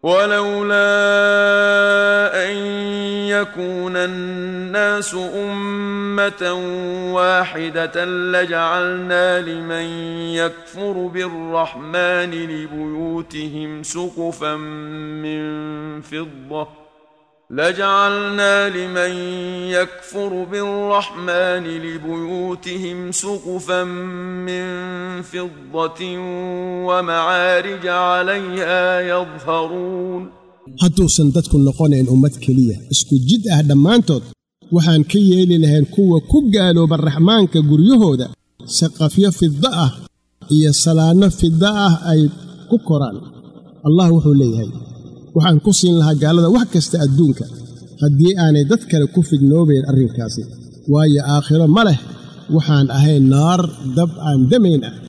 ولولا ان يكون الناس امه واحده لجعلنا لمن يكفر بالرحمن لبيوتهم سقفا من فضه لجعلنا لمن يكفر بالرحمن لبيوتهم سقفا من فضة ومعارج عليها يظهرون hadduusan dadku noqonayn ummad keliya isku jid ah dhammaantood waxaan ka yeeli lahayn kuwa ku gaalooba raxmaanka guryahooda saqafyo fidda ah iyo salaanno fidda ah ay ku koraan allah wuxuu leeyahay waxaan ku siin lahaa gaalada wax kasta adduunka haddii aanay dad kale ku fidnoobayn arrinkaasi waayo aakhiro ma leh waxaan ahayn naar dab aan damayn ah